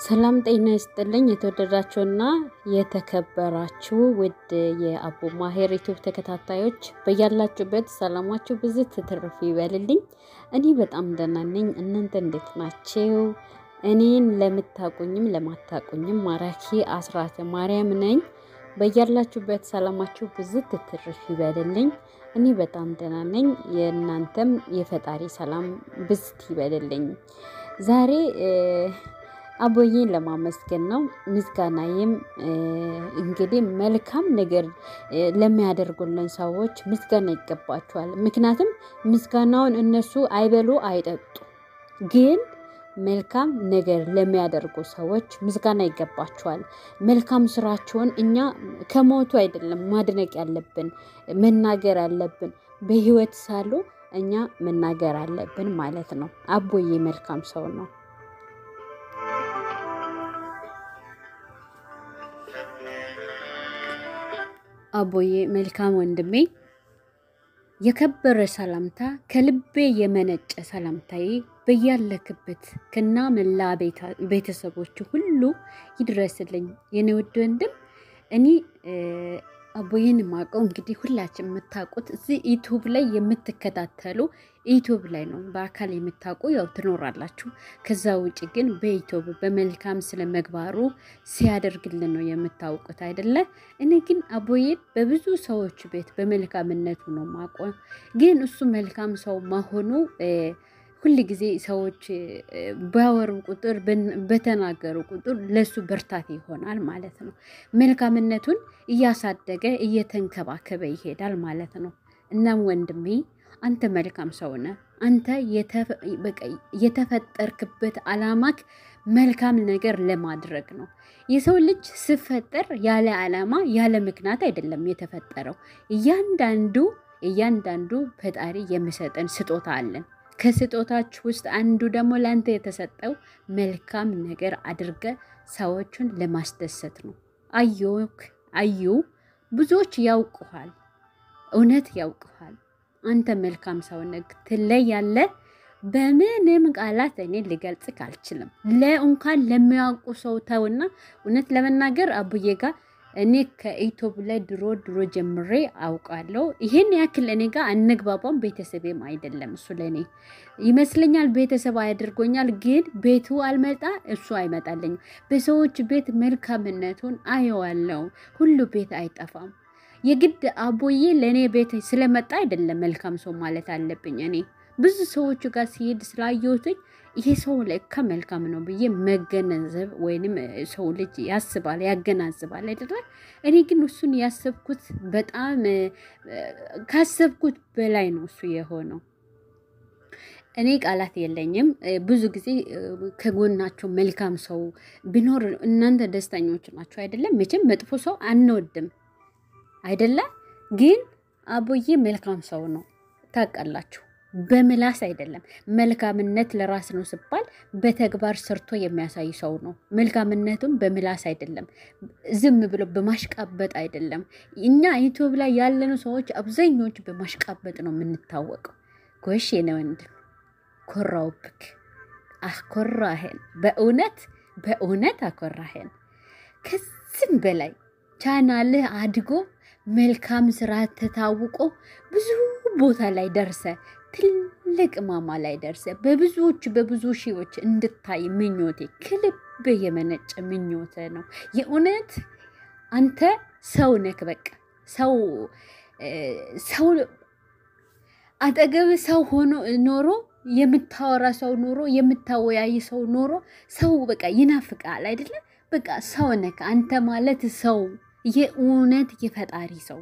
ሰላም ጤና ይስጥልኝ። የተወደዳችሁና የተከበራችሁ ውድ የአቡ ማሄር ዩቱብ ተከታታዮች በያላችሁበት ሰላማችሁ ብዙ ትትርፍ ይበልልኝ። እኔ በጣም ደህና ነኝ። እናንተ እንዴት ናችሁ? እኔን ለምታቁኝም ለማታቁኝም ማራኪ አስራተ ማርያም ነኝ። በያላችሁበት ሰላማችሁ ብዙ ትትርፍ ይበልልኝ። እኔ በጣም ደህና ነኝ። የእናንተም የፈጣሪ ሰላም ብዝት ይበልልኝ። ዛሬ አቦዬን ለማመስገን ነው። ምስጋናዬም እንግዲህ መልካም ነገር ለሚያደርጉልን ሰዎች ምስጋና ይገባቸዋል። ምክንያቱም ምስጋናውን እነሱ አይበሉ አይጠጡ፣ ግን መልካም ነገር ለሚያደርጉ ሰዎች ምስጋና ይገባቸዋል። መልካም ስራቸውን እኛ ከሞቱ አይደለም ማድነቅ ያለብን መናገር ያለብን በህይወት ሳሉ እኛ መናገር አለብን ማለት ነው። አቦዬ መልካም ሰው ነው። አቦዬ መልካም ወንድሜ፣ የከበረ ሰላምታ ከልቤ የመነጨ ሰላምታዬ በያለክበት ከና መላ ቤተሰቦች ሁሉ ይድረስልኝ የኔ ውድ ወንድም። እኔ አቦዬን ማቀው እንግዲህ ሁላችን የምታውቁት እዚህ ዩቱብ ላይ የምትከታተሉ ዩቱብ ላይ ነው። በአካል የምታውቁ ያው ትኖራላችሁ። ከዛ ውጭ ግን በዩቱብ በመልካም ስለ መግባሩ ሲያደርግልን ነው የምታውቁት አይደለ? እኔ ግን አቦዬን በብዙ ሰዎች ቤት በመልካምነቱ ነው ማቆ ግን እሱ መልካም ሰው መሆኑ ሁል ጊዜ ሰዎች ባወሩ ቁጥር በተናገሩ ቁጥር ለሱ ብርታት ይሆናል ማለት ነው። መልካምነቱን እያሳደገ እየተንከባከበ ይሄዳል ማለት ነው። እናም ወንድሜ አንተ መልካም ሰው ነህ። አንተ የተፈጠርክበት አላማክ መልካም ነገር ለማድረግ ነው። የሰው ልጅ ሲፈጠር ያለ አላማ ያለ ምክንያት አይደለም የተፈጠረው። እያንዳንዱ እያንዳንዱ ፈጣሪ የሚሰጠን ስጦታ አለን። ከስጦታች ውስጥ አንዱ ደግሞ ለአንተ የተሰጠው መልካም ነገር አድርገ ሰዎቹን ለማስደሰት ነው። አዮክ አዩ ብዙዎች ያውቁሃል፣ እውነት ያውቁሃል። አንተ መልካም ሰው ነህ፣ ትለያለህ። በምንም ቃላት እኔ ልገልጽ አልችልም። ለእንኳን ለሚያውቁ ሰው ተውና፣ እውነት ለመናገር አቡዬ ጋር እኔ ከኢትዮብ ላይ ድሮ ድሮ ጀምሬ አውቃለሁ። ይሄን ያክል እኔ ጋር አንግባባም። ቤተሰቤም አይደለም እሱ ለእኔ ይመስለኛል ቤተሰብ አያደርጎኛል። ግን ቤቱ አልመጣ እሱ አይመጣልኝም። በሰዎች ቤት መልካምነቱን አየዋለው። ሁሉ ቤት አይጠፋም። የግድ አቦዬ ለእኔ ቤት ስለመጣ አይደለም መልካም ሰው ማለት አለብኝ። እኔ ብዙ ሰዎቹ ጋር ሲሄድ ስላየሁትኝ ይሄ ሰው ለካ መልካም ነው ብዬ መገነዘብ ወይንም ሰው ልጅ ያስባል ያገናዝባል አይደለ? እኔ ግን እሱን ያሰብኩት በጣም ካሰብኩት በላይ ነው እሱ የሆነው። እኔ ቃላት የለኝም። ብዙ ጊዜ ከጎናቸው መልካም ሰው ቢኖር እናንተ ደስተኞች ናቸው አይደለም? መቼም መጥፎ ሰው አንወድም አይደለ? ግን አቦዬ መልካም ሰው ነው ታውቃላችሁ። በምላስ አይደለም። መልካምነት ለራስ ነው ሲባል በተግባር ሰርቶ የሚያሳይ ሰው ነው። መልካምነቱም በምላስ አይደለም፣ ዝም ብሎ በማሽቃበጥ አይደለም። እኛ ዩቱብ ላይ ያለኑ ሰዎች አብዛኞቹ በማሽቃበጥ ነው የምንታወቀው። ጎሽ የኔ ወንድም ኮራውብክ፣ አኮራሄን። በእውነት በእውነት አኮራሄን። ከዚህም በላይ ቻናልህ አድጎ መልካም ስራ ተታውቆ ብዙ ቦታ ላይ ደርሰ ትልቅ ማማ ላይ ደርሰ በብዙዎች በብዙ ሺዎች እንድታይ ምኞቴ ከልብ የመነጨ ምኞተ ነው። የእውነት አንተ ሰው ነክ በቃ ሰው ሰው አጠገብ ሰው ሆኖ ኖሮ የምታወራ ሰው ኖሮ የምታወያይ ሰው ኖሮ ሰው በቃ ይናፍቃል አይደለም። በቃ ሰው ነክ አንተ ማለት ሰው የእውነት የፈጣሪ ሰው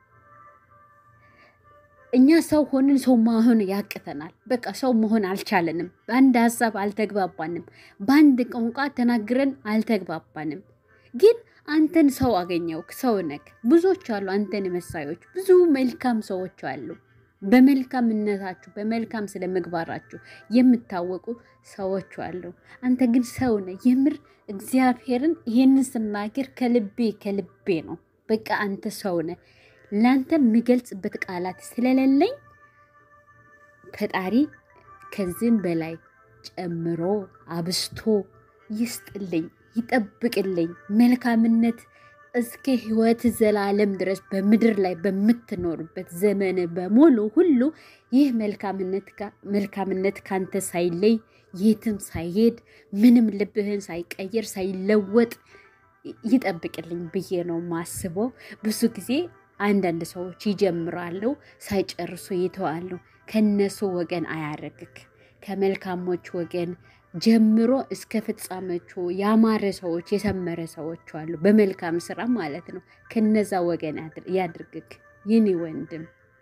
እኛ ሰው ሆንን ሰው መሆን ያቅተናል። በቃ ሰው መሆን አልቻለንም። በአንድ ሀሳብ አልተግባባንም። በአንድ ቋንቋ ተናግረን አልተግባባንም። ግን አንተን ሰው አገኘው። ሰው ነክ ብዙዎች አሉ፣ አንተን መሳዮች ብዙ መልካም ሰዎች አሉ። በመልካምነታችሁ በመልካም ስለ ምግባራችሁ የምታወቁ ሰዎች አሉ። አንተ ግን ሰው ነህ። የምር እግዚአብሔርን ይሄንን ስናገር ከልቤ ከልቤ ነው። በቃ አንተ ሰው ነህ። ለአንተ የሚገልጽበት ቃላት ስለሌለኝ ፈጣሪ ከዚህም በላይ ጨምሮ አብስቶ ይስጥልኝ። ይጠብቅልኝ። መልካምነት እስከ ህይወት ዘላለም ድረስ በምድር ላይ በምትኖርበት ዘመን በሙሉ ሁሉ ይህ መልካምነት ካንተ ሳይለይ የትም ሳይሄድ ምንም ልብህን ሳይቀይር ሳይለወጥ ይጠብቅልኝ ብዬ ነው ማስበው። ብዙ ጊዜ አንዳንድ ሰዎች ይጀምራሉ፣ ሳይጨርሱ ይተዋሉ። ከነሱ ወገን አያረግክ። ከመልካሞች ወገን ጀምሮ እስከ ፍጻሜዎቹ ያማረ ሰዎች የሰመረ ሰዎች አሉ፣ በመልካም ስራ ማለት ነው። ከነዛ ወገን ያድርግክ ይህኔ ወንድም።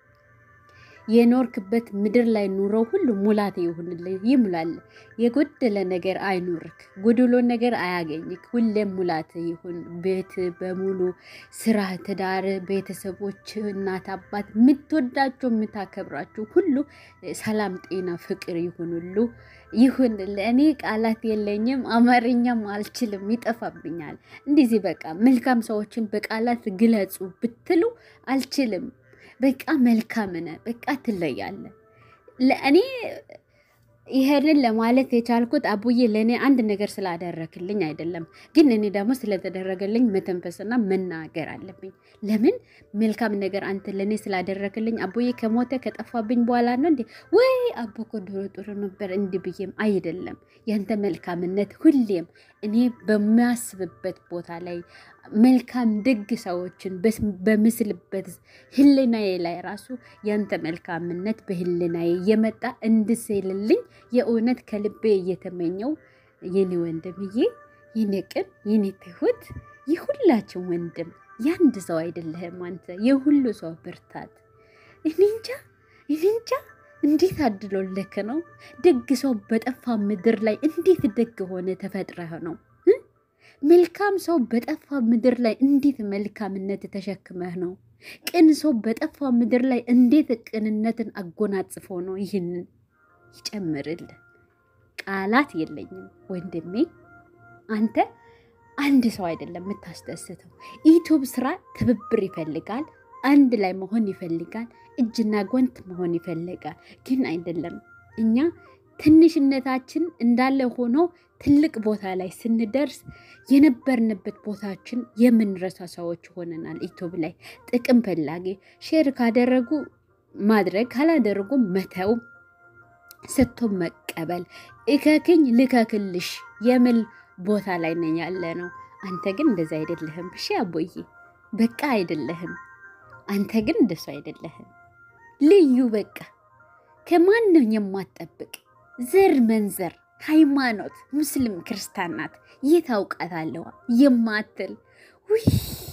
የኖርክበት ምድር ላይ ኑሮ ሁሉ ሙላት ይሁንልህ፣ ይሙላል። የጎደለ ነገር አይኑርክ፣ ጎድሎ ነገር አያገኝክ። ሁሌም ሙላት ይሁን። ቤት በሙሉ ስራ፣ ትዳር፣ ቤተሰቦች፣ እናት አባት፣ የምትወዳቸው የምታከብራቸው ሁሉ ሰላም፣ ጤና፣ ፍቅር ይሁንሉ ይሁን። እኔ ቃላት የለኝም፣ አማርኛም አልችልም፣ ይጠፋብኛል። እንደዚህ በቃ መልካም ሰዎችን በቃላት ግለጹ ብትሉ አልችልም። በቃ መልካም ነህ፣ በቃ ትለያለህ። ለእኔ ይሄንን ለማለት የቻልኩት አቡዬ ለእኔ አንድ ነገር ስላደረክልኝ አይደለም፣ ግን እኔ ደግሞ ስለተደረገልኝ መተንፈስና መናገር አለብኝ። ለምን መልካም ነገር አንተ ለእኔ ስላደረክልኝ አቡዬ ከሞተ ከጠፋብኝ በኋላ ነው እንዴ ወይ አቦ እኮ ድሮ ጥሩ ነበር እንዲህ ብዬም አይደለም። ያንተ መልካምነት ሁሌም እኔ በሚያስብበት ቦታ ላይ መልካም ደግ ሰዎችን በምስልበት ህልናዬ ላይ ራሱ ያንተ መልካምነት በህልናዬ እየመጣ እንድስልልኝ የእውነት ከልቤ እየተመኘው የኔ ወንድምዬ፣ የኔ ቅን፣ የኔ ትሁት፣ የሁላችን ወንድም ያንድ ሰው አይደለህም አንተ የሁሉ ሰው ብርታት። እኔ እንጃ እኔ እንጃ እንዴት አድሎልክ ነው ደግ ሰው በጠፋ ምድር ላይ እንዴት ደግ ሆነ ተፈጥረህ ነው መልካም ሰው በጠፋ ምድር ላይ እንዴት መልካምነት ተሸክመህ ነው? ቅን ሰው በጠፋ ምድር ላይ እንዴት ቅንነትን አጎናጽፎ ነው? ይህንን ይጨምርልህ። ቃላት የለኝም ወንድሜ። አንተ አንድ ሰው አይደለም የምታስደስተው። ዩቱብ ስራ ትብብር ይፈልጋል፣ አንድ ላይ መሆን ይፈልጋል፣ እጅና ጓንት መሆን ይፈልጋል። ግን አይደለም እኛ ትንሽነታችን እንዳለ ሆኖ ትልቅ ቦታ ላይ ስንደርስ የነበርንበት ቦታችን የምንረሳ ሰዎች ሆነናል። ዩቱብ ላይ ጥቅም ፈላጊ ሼር ካደረጉ ማድረግ ካላደረጉ መተው፣ ሰጥቶ መቀበል፣ እከክኝ ልከክልሽ የሚል ቦታ ላይ ነኝ ያለ ነው። አንተ ግን እንደዛ አይደለህም። እሺ አቦዬ በቃ አይደለህም። አንተ ግን እንደሱ አይደለህም። ልዩ በቃ ከማንም የማትጠብቅ ዘር መንዘር ሃይማኖት ሙስሊም ክርስቲያን ናት የት አውቃታለሁ የማትል ውይ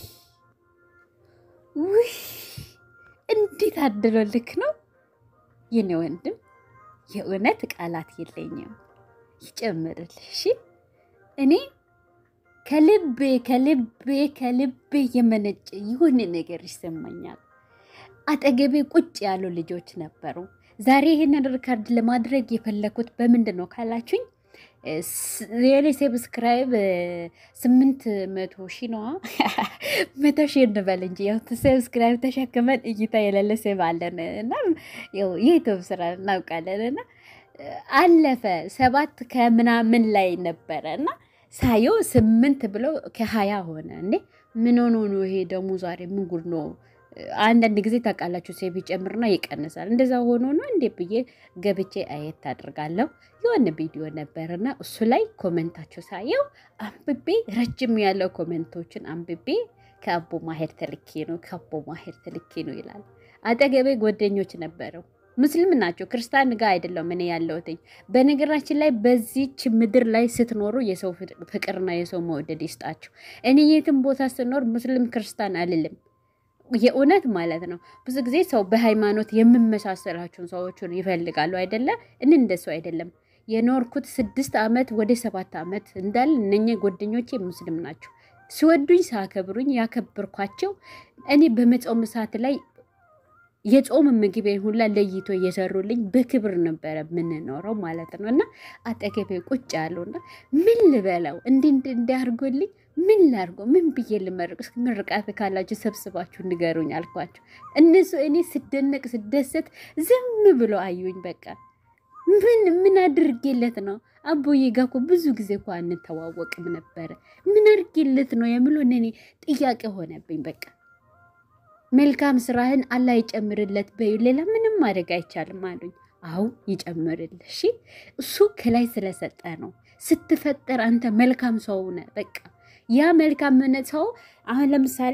ውይ እንዴት አድሎልክ ነው የኔ ወንድም። የእውነት ቃላት የለኝም። ይጨምርልህ። እሺ እኔ ከልቤ ከልቤ ከልቤ የመነጨ የሆነ ነገር ይሰማኛል። አጠገቤ ቁጭ ያሉ ልጆች ነበሩ። ዛሬ ይህንን ሪካርድ ለማድረግ የፈለኩት በምንድን ነው ካላችሁኝ፣ የኔ ሰብስክራይብ ስምንት መቶ ሺ ነዋ። መቶ ሺ እንበል እንጂ ያው ሰብስክራይብ ተሸክመን እይታ የሌለ ሴብ አለን እና የዩቱብ ስራ እናውቃለን እና አለፈ ሰባት ከምናምን ላይ ነበረ እና ሳየው ስምንት ብሎ ከሀያ ሆነ። እንዴ ምን ሆኖ ነው ይሄ ደግሞ ዛሬ ምን ጉድ ነው? አንዳንድ ጊዜ ታውቃላችሁ ሴብ ይጨምርና ይቀንሳል። እንደዛ ሆኖ ነው እንዴ ብዬ ገብቼ አየት አድርጋለሁ። የሆነ ቪዲዮ ነበርና እሱ ላይ ኮመንታቸው ሳየው አንብቤ ረጅም ያለው ኮመንቶችን አንብቤ ከአቦ ማሄር ተልኬ ነው ከአቦ ማሄር ተልኬ ነው ይላል። አጠገቤ ጓደኞች ነበረው ሙስሊም ናቸው። ክርስቲያን ጋር አይደለም እኔ ያለሁትኝ። በነገራችን ላይ በዚች ምድር ላይ ስትኖሩ የሰው ፍቅርና የሰው መውደድ ይስጣችሁ። እኔ የትም ቦታ ስኖር ሙስሊም ክርስቲያን አልልም። የእውነት ማለት ነው። ብዙ ጊዜ ሰው በሃይማኖት የምመሳሰላቸውን ሰዎችን ይፈልጋሉ አይደለ? እኔ እንደሱ አይደለም። የኖርኩት ስድስት ዓመት ወደ ሰባት ዓመት እንዳል እነኛ ጓደኞቼ ሙስሊም ናቸው። ሲወዱኝ ሳከብሩኝ ያከብርኳቸው እኔ በመጾም ሰዓት ላይ የጾም ምግቤ ሁላ ለይቶ እየሰሩልኝ በክብር ነበረ የምንኖረው ማለት ነው። እና አጠገቤ ቁጭ ያሉና ምን ልበለው እንዲ እንዲያርጎልኝ ምን ላርጎ ምን ብዬ ልመርቅ? እስኪ ምርቃት ካላችሁ ሰብስባችሁ ንገሩኝ አልኳቸው። እነሱ እኔ ስደነቅ ስደሰት ዝም ብሎ አዩኝ። በቃ ምን ምን አድርጌለት ነው? አቦዬ ጋ እኮ ብዙ ጊዜ እኮ አንተዋወቅም ነበረ። ምን አድርጌለት ነው የምለው እኔ ጥያቄ ሆነብኝ። በቃ መልካም ስራህን አላህ ይጨምርለት በዩ፣ ሌላ ምንም ማድረግ አይቻልም አሉኝ። አው ይጨምርልህ። እሺ እሱ ከላይ ስለሰጠ ነው። ስትፈጠር አንተ መልካም ሰው ነህ። በቃ ያ መልካምነት ሰው አሁን ለምሳሌ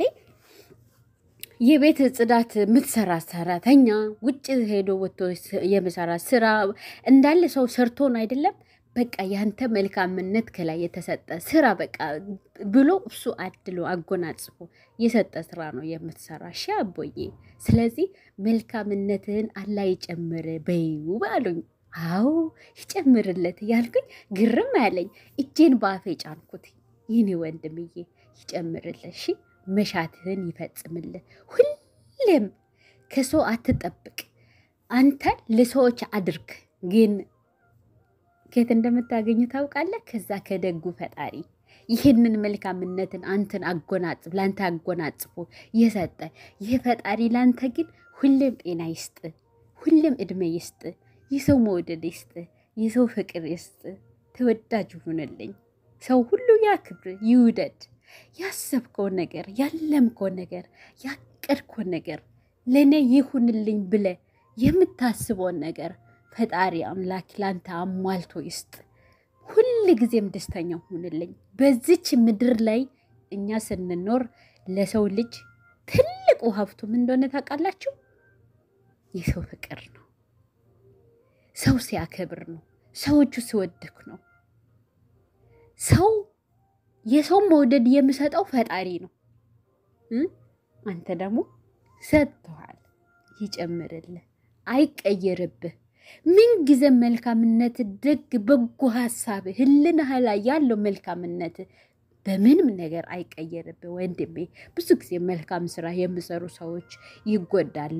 የቤት ጽዳት የምትሰራ ሰራተኛ ውጭ ሄዶ ወጥቶ የምሰራ ስራ እንዳለ ሰው ሰርቶን አይደለም። በቃ ያንተ መልካምነት ከላይ የተሰጠ ስራ በቃ ብሎ እሱ አድሎ አጎናጽፎ የሰጠ ስራ ነው የምትሰራ። እሺ አቦዬ፣ ስለዚህ መልካምነትህን አላህ ይጨምር በይው አሉኝ። አዎ ይጨምርለት ያልኩኝ ግርም ያለኝ እጄን በአፌ ጫንኩት። ይህኔ ወንድምዬ ይጨምርለት እሺ መሻትህን ይፈጽምልህ። ሁሌም ከሰው አትጠብቅ፣ አንተ ለሰዎች አድርግ። ግን ከየት እንደምታገኙ ታውቃለህ? ከዛ ከደጉ ፈጣሪ ይህንን መልካምነትን አንተን አጎናጽፍ ለአንተ አጎናጽፎ የሰጠ ይህ ፈጣሪ ለአንተ ግን ሁሌም ጤና ይስጥ፣ ሁሌም እድሜ ይስጥ፣ የሰው መውደድ ይስጥ፣ የሰው ፍቅር ይስጥ። ተወዳጅ ሁንልኝ። ሰው ሁሉ ያክብር፣ ይውደድ ያሰብከው ነገር ያለምከው ነገር ያቀድከው ነገር ለእኔ ይሁንልኝ ብለ የምታስበውን ነገር ፈጣሪ አምላክ ላንተ አሟልቶ ይስጥ። ሁል ጊዜም ደስተኛ ሁንልኝ። በዚች ምድር ላይ እኛ ስንኖር ለሰው ልጅ ትልቁ ሀብቱ ምን እንደሆነ ታውቃላችሁ? የሰው ፍቅር ነው። ሰው ሲያከብር ነው። ሰዎቹ ሲወድክ ነው። ሰው የሰው መውደድ የምሰጠው ፈጣሪ ነው። አንተ ደግሞ ሰጥተዋል። ይጨምርልህ፣ አይቀየርብህ። ምን ጊዜ መልካምነት፣ ደግ በጎ ሀሳብ ህልናህ ላይ ያለው መልካምነት በምንም ነገር አይቀየርብህ ወንድሜ። ብዙ ጊዜ መልካም ስራ የሚሰሩ ሰዎች ይጎዳሉ።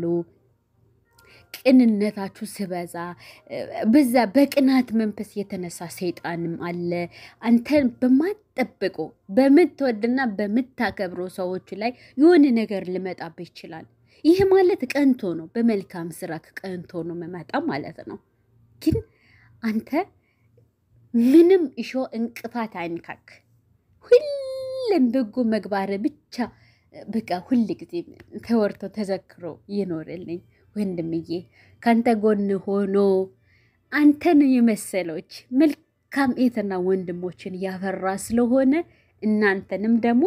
ቅንነታችሁ ስበዛ በዛ በቅናት መንፈስ የተነሳ ሰይጣንም አለ። አንተን በማጠብቆ በምትወድና በምታከብሮ ሰዎች ላይ የሆነ ነገር ሊመጣብህ ይችላል። ይህ ማለት ቀንቶ ነው፣ በመልካም ስራ ቀንቶ ነው መመጣ ማለት ነው። ግን አንተ ምንም እሾ እንቅፋት አይንካክ። ሁሌም በጎ መግባር ብቻ በቃ ሁል ጊዜ ተወርቶ ተዘክሮ ይኖርልኝ። ወንድምዬ ከአንተ ጎን ሆኖ አንተን የመሰሎች መልካም እህትና ወንድሞችን ያፈራ ስለሆነ እናንተንም ደግሞ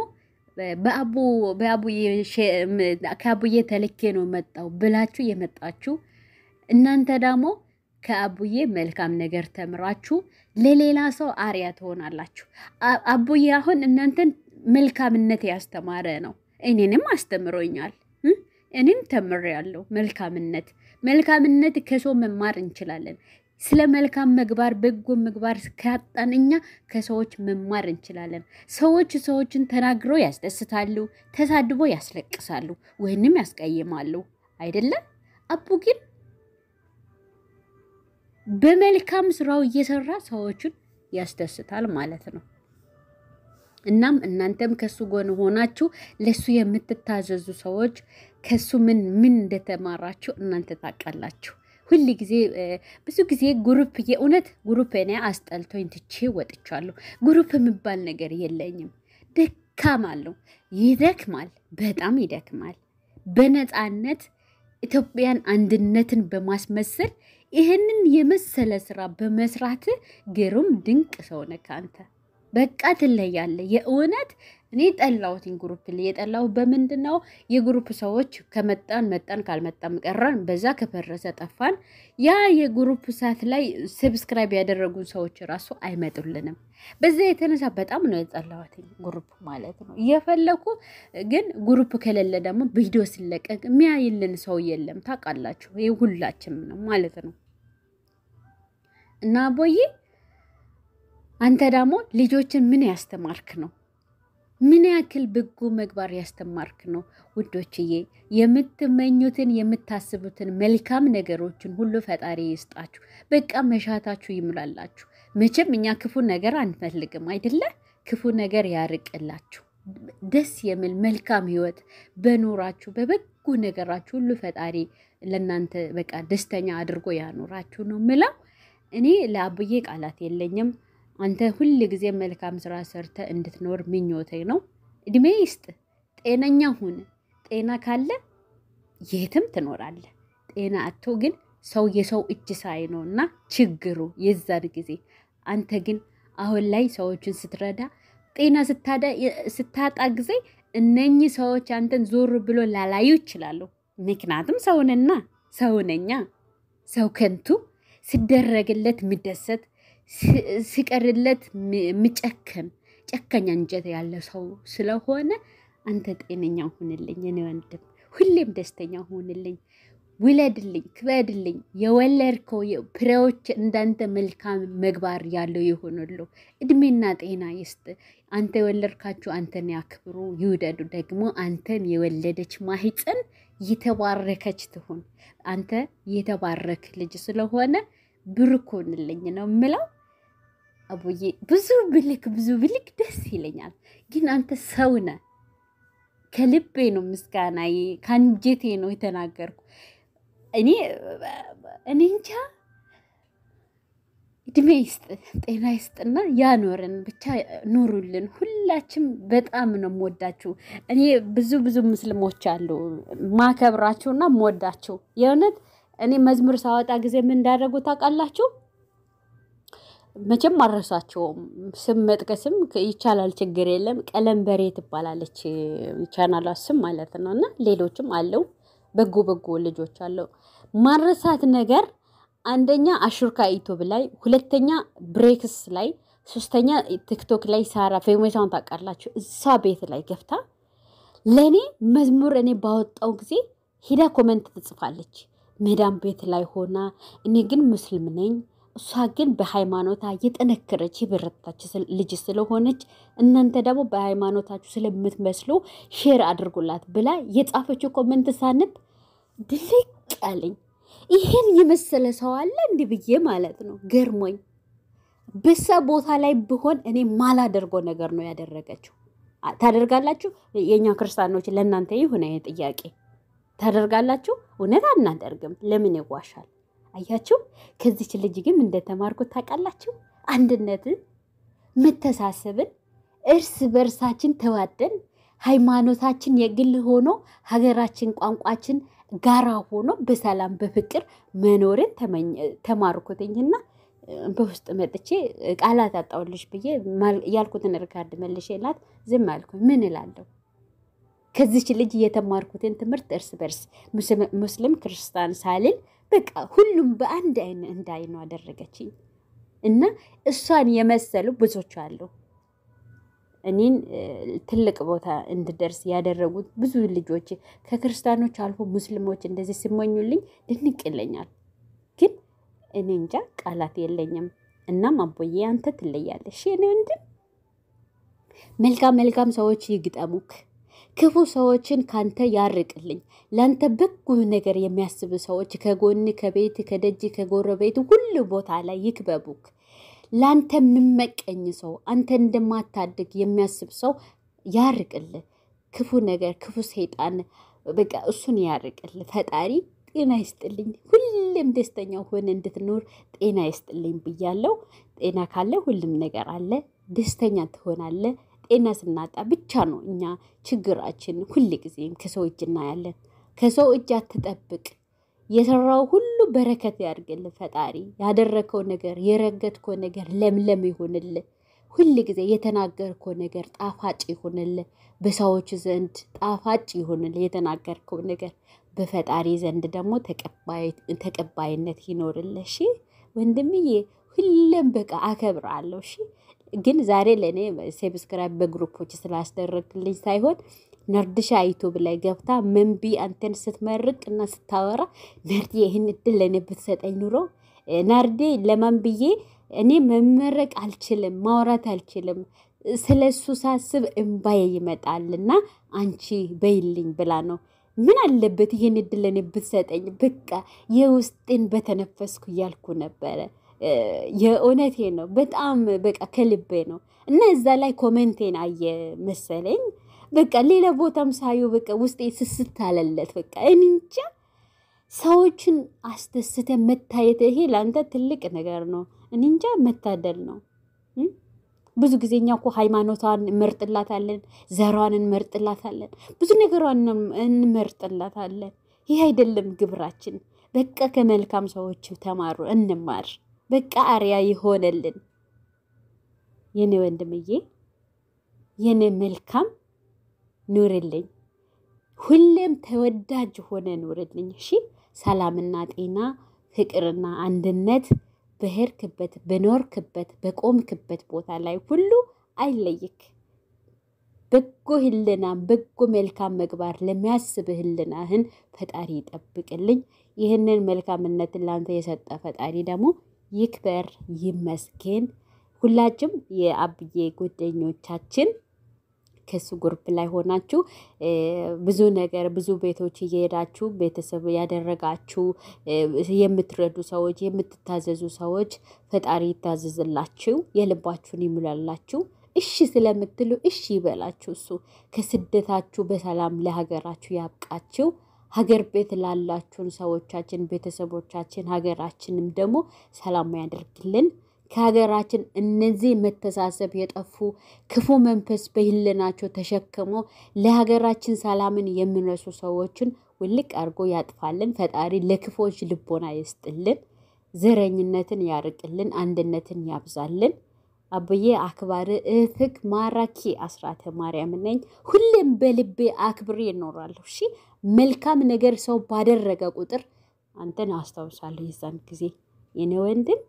ከአቡዬ ተልኬ ነው መጣው ብላችሁ የመጣችሁ እናንተ ደግሞ ከአቡዬ መልካም ነገር ተምራችሁ ለሌላ ሰው አርያ ትሆናላችሁ። አቡዬ አሁን እናንተን መልካምነት ያስተማረ ነው። እኔንም አስተምሮኛል። እኔም ተምሬያለሁ። መልካምነት መልካምነት ከሰው መማር እንችላለን። ስለ መልካም ምግባር በጎ ምግባር ካጣን እኛ ከሰዎች መማር እንችላለን። ሰዎች ሰዎችን ተናግረው ያስደስታሉ፣ ተሳድቦ ያስለቅሳሉ፣ ወይንም ያስቀይማሉ። አይደለም አቡ ግን በመልካም ስራው እየሰራ ሰዎችን ያስደስታል ማለት ነው። እናም እናንተም ከሱ ጎን ሆናችሁ ለሱ የምትታዘዙ ሰዎች ከሱ ምን ምን እንደተማራችሁ እናንተ ታውቃላችሁ። ሁል ጊዜ ብዙ ጊዜ ጉሩፕ የእውነት ጉሩፕ እኔ አስጠልቶኝ ትቼ ወጥቻለሁ። ጉሩፕ የሚባል ነገር የለኝም። ደካም አለው፣ ይደክማል፣ በጣም ይደክማል። በነፃነት ኢትዮጵያን አንድነትን በማስመሰል ይህንን የመሰለ ስራ በመስራት ግሩም ድንቅ ሰው ነህ አንተ። በቃ ትለያለህ። የእውነት እኔ ጠላሁትኝ ግሩፕ ላይ የጠላሁ በምንድን ነው? የግሩፕ ሰዎች ከመጣን መጣን ካልመጣም ቀራን፣ በዛ ከፈረሰ ጠፋን። ያ የግሩፕ ሰዓት ላይ ሰብስክራይብ ያደረጉን ሰዎች ራሱ አይመጡልንም። በዛ የተነሳ በጣም ነው የጠላሁትኝ ግሩፕ ማለት ነው። እየፈለኩ ግን ግሩፕ ከሌለ ደግሞ ቪዲዮ ሲለቀቅ የሚያይልን ሰው የለም። ታውቃላችሁ፣ ይህ ሁላችንም ነው ማለት ነው እና ቦዬ አንተ ደግሞ ልጆችን ምን ያስተማርክ ነው? ምን ያክል በጎ ምግባር ያስተማርክ ነው? ውዶችዬ የምትመኙትን የምታስቡትን መልካም ነገሮችን ሁሉ ፈጣሪ ይስጣችሁ። በቃ መሻታችሁ ይምላላችሁ። መቼም እኛ ክፉ ነገር አንፈልግም አይደለ? ክፉ ነገር ያርቅላችሁ። ደስ የሚል መልካም ህይወት በኖራችሁ በበጎ ነገራችሁ ሁሉ ፈጣሪ ለእናንተ በቃ ደስተኛ አድርጎ ያኖራችሁ ነው ምለው። እኔ ለአብዬ ቃላት የለኝም። አንተ ሁል ጊዜ መልካም ስራ ሰርተ እንድትኖር ምኞቴ ነው። እድሜ ይስጥ፣ ጤነኛ ሁን። ጤና ካለ የትም ትኖራለህ። ጤና አቶ ግን ሰው የሰው እጅ ሳይ ነው እና ችግሩ የዛን ጊዜ አንተ ግን አሁን ላይ ሰዎችን ስትረዳ ጤና ስታጣ ጊዜ እነኚህ ሰዎች አንተን ዞር ብሎ ላላዩ ይችላሉ። ምክንያቱም ሰውንና ሰውነኛ ሰው ከንቱ ሲደረግለት የሚደሰት ሲቀርለት የሚጨክን ጨከኛ እንጀት ያለ ሰው ስለሆነ አንተ ጤነኛ ሁንልኝ፣ እኔ ወንድም ሁሌም ደስተኛ ሁንልኝ። ውለድልኝ፣ ክበድልኝ። የወለድከው ፍሬዎች እንዳንተ መልካም ምግባር ያለው ይሆኑሉ። እድሜና ጤና ይስጥ። አንተ የወለድካችሁ አንተን ያክብሩ፣ ይውደዱ። ደግሞ አንተን የወለደች ማህፀን የተባረከች ትሁን። አንተ የተባረክ ልጅ ስለሆነ ብሩክ ሁንልኝ ነው የምለው። አቡዬ ብዙ ብልክ ብዙ ብልክ ደስ ይለኛል፣ ግን አንተ ሰው ነህ። ከልቤ ነው ምስጋናዬ፣ ከአንጀቴ ነው የተናገርኩ። እኔ እኔ እንጃ እድሜ ይስጥ ጤና ይስጥና ያኖርን ብቻ ኑሩልን። ሁላችም በጣም ነው የምወዳችሁ። እኔ ብዙ ብዙ ሙስሊሞች አሉ ማከብራችሁና የምወዳችሁ የእውነት እኔ መዝሙር ሳወጣ ጊዜ ምን እንዳደረጉ ታውቃላችሁ? መቼም አረሳቸውም። ስም መጥቀስም ይቻላል፣ ችግር የለም። ቀለም በሬ ትባላለች ቻናሏ ስም ማለት ነው። እና ሌሎችም አለው በጎ በጎ ልጆች አለው። ማረሳት ነገር አንደኛ አሹርካ ዩቱብ ላይ፣ ሁለተኛ ብሬክስ ላይ፣ ሶስተኛ ቲክቶክ ላይ ሳራ ፌሜሳውን ታውቃላችሁ። እሷ ቤት ላይ ገብታ ለእኔ መዝሙር እኔ ባወጣው ጊዜ ሂዳ ኮመንት ትጽፋለች። ሜዳም ቤት ላይ ሆና እኔ ግን ሙስሊም ነኝ እሷ ግን በሃይማኖታ የጠነከረች የበረታች ልጅ ስለሆነች እናንተ ደግሞ በሃይማኖታችሁ ስለምትመስሉ ሼር አድርጉላት ብላ የጻፈችው ኮመንት ሳንብ ድልቅ አለኝ። ይሄን የመሰለ ሰው አለ እንዲህ ብዬ ማለት ነው ገርሞኝ። በሳ ቦታ ላይ ብሆን እኔ ማላደርገው ነገር ነው ያደረገችው። ታደርጋላችሁ? የእኛ ክርስቲያኖች ለእናንተ ይሁን ጥያቄ ታደርጋላችሁ? እውነት አናደርግም። ለምን ይዋሻል? አያችሁ ከዚች ልጅ ግን እንደተማርኩት ታውቃላችሁ፣ አንድነትን፣ መተሳሰብን፣ እርስ በርሳችን ተዋደን ሃይማኖታችን የግል ሆኖ ሀገራችን ቋንቋችን ጋራ ሆኖ በሰላም በፍቅር መኖርን ተማርኩትኝና በውስጥ መጥቼ ቃላት አጣውልሽ ብዬ ያልኩትን ሪካርድ መልሼላት ዝም አልኩኝ። ምን እላለሁ? ከዚች ልጅ የተማርኩትን ትምህርት እርስ በርስ ሙስሊም ክርስቲያን ሳልል በቃ ሁሉም በአንድ አይን እንዳይ ነው አደረገችኝ። እና እሷን የመሰሉ ብዙዎች አሉ። እኔን ትልቅ ቦታ እንድደርስ ያደረጉት ብዙ ልጆች ከክርስቲያኖች አልፎ ሙስሊሞች እንደዚህ ሲሞኙልኝ ድንቅ ይለኛል። ግን እኔ እንጃ ቃላት የለኝም። እናም አቦዬ አንተ ትለያለሽ። እኔ ወንድም መልካም መልካም ሰዎች ይግጠሙክ ክፉ ሰዎችን ካንተ ያርቅልኝ። ለአንተ በጎ ነገር የሚያስብ ሰዎች ከጎን ከቤት ከደጅ ከጎረቤት ሁሉ ቦታ ላይ ይክበቡክ። ለአንተ የምመቀኝ ሰው አንተ እንደማታድግ የሚያስብ ሰው ያርቅል። ክፉ ነገር ክፉ ሰይጣን በቃ እሱን ያርቅል። ፈጣሪ ጤና ይስጥልኝ። ሁሌም ደስተኛ ሆነ እንድትኖር ጤና ይስጥልኝ ብያለው። ጤና ካለ ሁሉም ነገር አለ። ደስተኛ ትሆናለ። ጤና ስናጣ ብቻ ነው እኛ ችግራችን ሁል ጊዜም ከሰው እጅ እናያለን። ከሰው እጅ አትጠብቅ። የሰራው ሁሉ በረከት ያድርግል ፈጣሪ። ያደረከው ነገር የረገጥከው ነገር ለምለም ይሆንል። ሁል ጊዜ የተናገርከው ነገር ጣፋጭ ይሆንል። በሰዎች ዘንድ ጣፋጭ ይሆንል የተናገርከው ነገር። በፈጣሪ ዘንድ ደግሞ ተቀባይነት ይኖርል። እሺ ወንድምዬ፣ ሁሌም በቃ አከብራለሁ። እሺ ግን ዛሬ ለእኔ ሰብስክራይብ በግሩፖች ስላስደረግልኝ ሳይሆን ነርድሻ ዩቱብ ላይ ገብታ መንቢ አንተን ስትመርቅ እና ስታወራ ነርዴ ይህን እድል ለእኔ ብትሰጠኝ ኑሮ ናርዴ ለማን ብዬ እኔ መመረቅ አልችልም፣ ማውራት አልችልም። ስለ እሱ ሳስብ እምባዬ ይመጣልና አንቺ በይልኝ ብላ ነው። ምን አለበት ይህን እድል ለእኔ ብትሰጠኝ፣ በቃ የውስጤን በተነፈስኩ እያልኩ ነበረ። የእውነቴ ነው። በጣም በቃ ከልቤ ነው። እና እዛ ላይ ኮሜንቴን አየ መሰለኝ። በቃ ሌላ ቦታም ሳዩ በቃ ውስጤ ስስት አለለት። በቃ እንጃ ሰዎችን አስደስተ መታየት ይሄ ለአንተ ትልቅ ነገር ነው። እኔ እንጃ መታደል ነው። ብዙ ጊዜ እኛ እኮ ሃይማኖቷን እንመርጥላታለን፣ ዘሯን እንመርጥላታለን፣ ብዙ ነገሯን እንመርጥላታለን። ይህ አይደለም ግብራችን። በቃ ከመልካም ሰዎች ተማሩ፣ እንማር። በቃ አርያ ይሆነልን። የኔ ወንድምዬ፣ የኔ መልካም ኑርልኝ፣ ሁሌም ተወዳጅ ሆነ ኑርልኝ። እሺ፣ ሰላምና ጤና፣ ፍቅርና አንድነት በሄድክበት በኖርክበት በቆምክበት ቦታ ላይ ሁሉ አይለይክ። በጎ ህልና በጎ መልካም ምግባር ለሚያስብ ህልናህን ፈጣሪ ይጠብቅልኝ። ይህንን መልካምነትን ላንተ የሰጠ ፈጣሪ ደግሞ ይክበር ይመስገን። ሁላችም የአብዬ ጓደኞቻችን ከሱ ግሩፕ ላይ ሆናችሁ ብዙ ነገር ብዙ ቤቶች እየሄዳችሁ ቤተሰብ ያደረጋችሁ የምትረዱ ሰዎች፣ የምትታዘዙ ሰዎች ፈጣሪ ይታዘዝላችሁ፣ የልባችሁን ይሙላላችሁ። እሺ ስለምትሉ እሺ ይበላችሁ። እሱ ከስደታችሁ በሰላም ለሀገራችሁ ያብቃችሁ። ሀገር ቤት ላላችሁን ሰዎቻችን፣ ቤተሰቦቻችን ሀገራችንም ደግሞ ሰላም ያደርግልን። ከሀገራችን እነዚህ መተሳሰብ የጠፉ ክፉ መንፈስ በህልናቸው ተሸክሞ ለሀገራችን ሰላምን የሚነሱ ሰዎችን ውልቅ አድርጎ ያጥፋልን። ፈጣሪ ለክፎች ልቦና ይስጥልን። ዘረኝነትን ያርቅልን። አንድነትን ያብዛልን። አብዬ አክባሪ እህትክ ማራኪ አስራተ ማርያም ነኝ። ሁሌም በልቤ አክብሬ እኖራለሁ። እሺ መልካም ነገር ሰው ባደረገ ቁጥር አንተን አስታውሳለሁ። የዛን ጊዜ የኔ ወንድም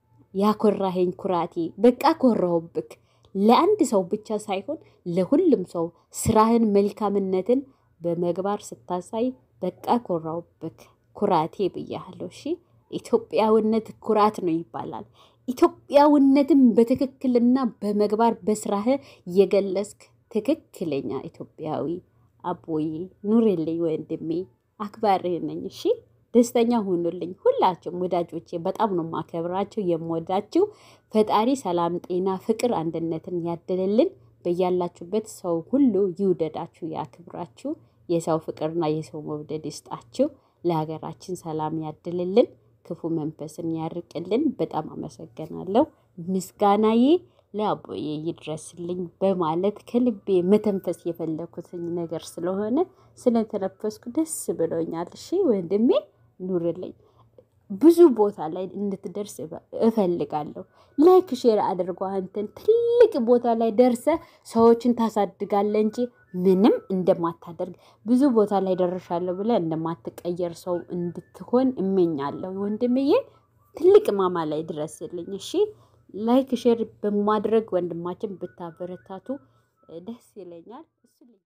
ያኮራኸኝ ኩራቴ፣ በቃ ኮራሁብክ። ለአንድ ሰው ብቻ ሳይሆን ለሁሉም ሰው ስራህን መልካምነትን በመግባር ስታሳይ በቃ ኮራሁብክ። ኩራቴ ብያለሁ። እሺ ኢትዮጵያዊነት ኩራት ነው ይባላል። ኢትዮጵያዊነትን በትክክልና በመግባር በስራህ የገለጽክ ትክክለኛ ኢትዮጵያዊ አቦዬ ኑርልኝ ወንድሜ፣ አክባሪ ነኝ። እሺ ደስተኛ ሁኑልኝ። ሁላችሁም ወዳጆቼ በጣም ነው ማከብራችሁ የምወዳችሁ። ፈጣሪ ሰላም፣ ጤና፣ ፍቅር፣ አንድነትን ያደለልን። በያላችሁበት ሰው ሁሉ ይውደዳችሁ፣ ያክብራችሁ። የሰው ፍቅርና የሰው መውደድ ይስጣችሁ። ለሀገራችን ሰላም ያድልልን፣ ክፉ መንፈስን ያርቅልን። በጣም አመሰግናለሁ። ምስጋናዬ ለአቦዬ ይድረስልኝ በማለት ከልቤ መተንፈስ የፈለኩትኝ ነገር ስለሆነ ስለተነፈስኩ ደስ ብሎኛል። እሺ ወንድሜ ኑርልኝ። ብዙ ቦታ ላይ እንድትደርስ እፈልጋለሁ። ላይክ ሼር አድርጎ አንተን ትልቅ ቦታ ላይ ደርሰ ሰዎችን ታሳድጋለ እንጂ ምንም እንደማታደርግ ብዙ ቦታ ላይ ደርሻለሁ ብለ እንደማትቀየር ሰው እንድትሆን እመኛለሁ ወንድምዬ። ትልቅ ማማ ላይ ድረስልኝ። እሺ ላይክ ሼር በማድረግ ወንድማችን ብታበረታቱ ደስ ይለኛል።